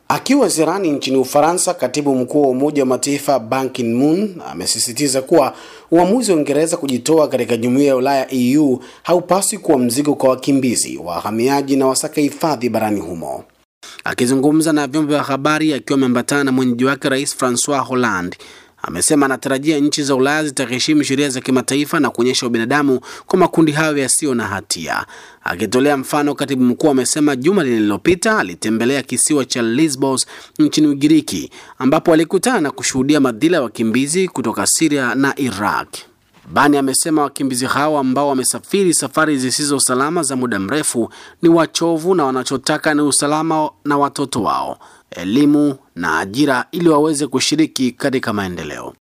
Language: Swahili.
Akiwa ziarani nchini Ufaransa, katibu mkuu wa Umoja wa Mataifa Ban Ki-moon amesisitiza kuwa uamuzi wa Uingereza kujitoa katika jumuiya ya Ulaya EU haupaswi kuwa mzigo kwa wakimbizi, wahamiaji na wasaka hifadhi barani humo. Akizungumza na vyombo vya habari akiwa ameambatana na mwenyeji wake Rais Francois Hollande amesema anatarajia nchi za Ulaya zitaheshimu sheria za kimataifa na kuonyesha ubinadamu kwa makundi hayo yasiyo na hatia. Akitolea mfano, katibu mkuu amesema juma lililopita alitembelea kisiwa cha Lesbos nchini Ugiriki, ambapo alikutana na kushuhudia madhila ya wakimbizi kutoka Syria na Iraq. Bani amesema wakimbizi hao ambao wamesafiri safari zisizo salama za muda mrefu ni wachovu na wanachotaka ni usalama na watoto wao, elimu na ajira ili waweze kushiriki katika maendeleo.